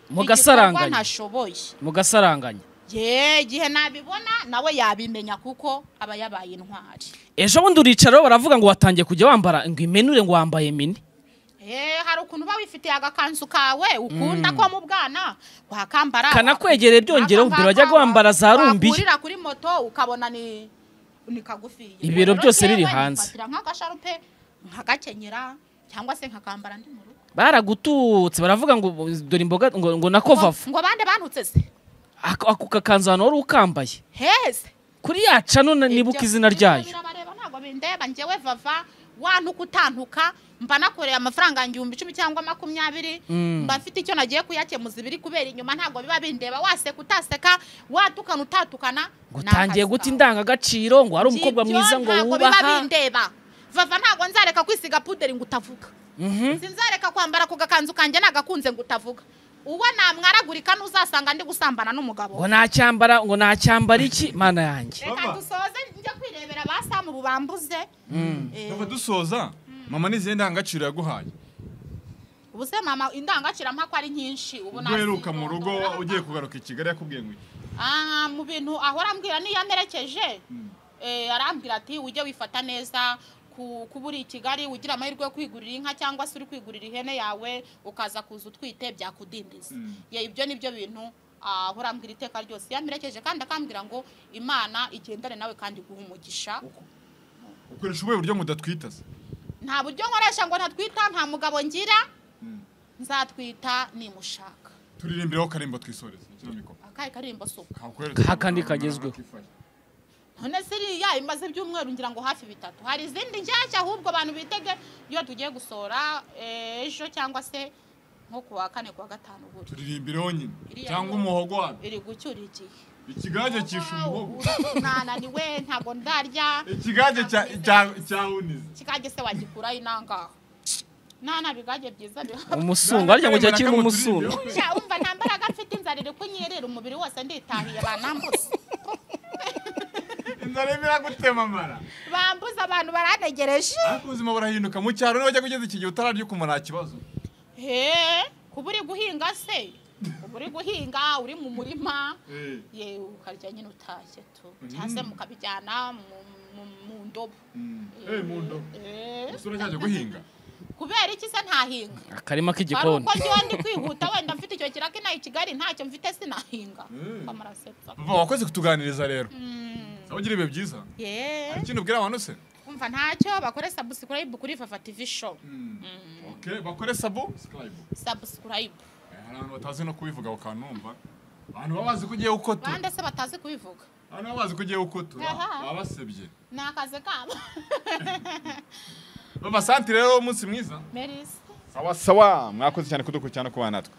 Mu igikorwa gasaranganya. ntashoboye mugasaranganya ye igihe nabibona nawe yabimenya kuko aba yabaye intwari ejo bundi uricara baravuga ngo watangiye kujya wambara ngo imenure ngo wambaye mini Eh, hari ukuntu uba wifitiye agakanzu kawe ukunda ko mu bwana wakambara Kanakwegereye byongeraho, mbere wajyaga wambara za rumbiya. wakurira kuri moto ukabona ni ni kagufiya Ibiro Rero byose njyewe biri hanze. nifatira nk'agasharupe nkagakenyera cyangwa se nkakambara ndi mu rugo baragututse baravuga ngo dore imboga ngo, ngo nako vava ngo bande banutse se ako ako kakanzu ahantu wari ukambaye heze kuri ya cano na- nibuka Ibyo- izina ibyo ryayo birabareba ntabwo bindeba njyewe vava wantuka utantuka mba nakoreye amafaranga igihumbi icumi cyangwa makumyabiri mba mfite icyo nagiye kuyakemuza ibiri kubera inyuma ntabwo biba bindeba waseka utaseka watukana utatukana ngo ni akazi utangiye guta kawe. indangagaciro ngo wari umukobwa Ibyo mwiza ngo ntabwo biba wubaha bindeba vava ntabwo nzareka kwisiga puderi ngo utavuga sinzareka kwambara ku gakanzu kanjye nagakunze ngo utavuga uwo namwaragurika n'uzasanga ndi gusambana n'umugabo ngo nacyambara ngo nacyambara iki mana yanjye reka Mama. dusoze njya kwirebera ba samu bubambuze Eh, tuba dusoza mama n'izihe ndangagaciro yaguhaye ubu se mama indangagacirampaka ari nyinshi ubu ubwo uheruka mu rugo ugiye kugaruka i kigali yakubwiye ngo iki? Ah, mu bintu ahora ambwira niyo amerekeje eh, arambwira ati ujye wifata neza ku- kuba uri i kigali ugira amahirwe yo kwigurira inka cyangwa se uri kwigurira ihene yawe ukaza kuza utwite byakudindiza Mm. Ye, ibyo ni byo bintu ahora ambwira iteka ryose iyo amerekeje kandi akambwira ngo imana igendane nawe kandi iguhe umugisha ukoresha ubuhe buryo mudatwita se nta buryo nkoresha ngo ntatwita nta mugabo ngira Mm. nzatwita nimushaka turirimbiraho karimbo twisoreze ikino mikoro akahe karimbo so kakwereka kandi kagezweho. none siriya imaze ibyumweru ngira ngo hafi bitatu hari izindi nshyashya ahubwo abantu bitege iyo tugiye gusohora eh, ejo cyangwa se nko ku wa kane ku wa gatanu buri turirimbiraho nyine Iriya cyangwa nkuru. umuhogo wabyo iri gucyura igihe ikigage cyisha umuhogo nananiwe ntabwo ndarya ikigage cya- cya- cya unize kikage se wagikuraho inangaho nana bigage byiza biha umusungu arya ngo cyari kirimo umusungu Ja, umva nta mbaraga mfite inzara iri kunyerera umubiri wose nditahiye banambutse inzara irimo iragutema amara bambuze abantu barantegereje ariko ubuzima burahinduka mu cyaro niba wajya kugeza iki gihe utararya ukumva nta kibazo he kuba uri guhinga se uba uri guhinga uri mu murima Eh. ye ukarya nyine utashye tu cyangwa se mukabijyana mu- mu- mu ndobo Eh, mu ndobo Eh, usura cyajya guhinga kubera iki se ntahinga akarima hari k'igikoni uko njyewe ndi kwihuta wenda mfite icyo kiraka inaha i kigali ntacyo mfite sinahinga bamarasetsa papa wakoze kutuganiriza rero nawe ugira ibihe byiza ye hari ikindi ubwira abantu se umva ntacyo bakore sabusikurayibu kuri fafa tivi shopu Okay, bakore sabo subscribe sabusikurayibu Eh, hari abantu batazi no kubivuga bakanumva abantu baba bazi ko ugiye ukotura bande se batazi kubivuga abantu baba bazi ko ugiye ukotura Aha. baba basebye ni akazi kabo baba santi rero umunsi mwiza merisi sawa sawa mwakoze cyane kudukurikirana no kubana natwe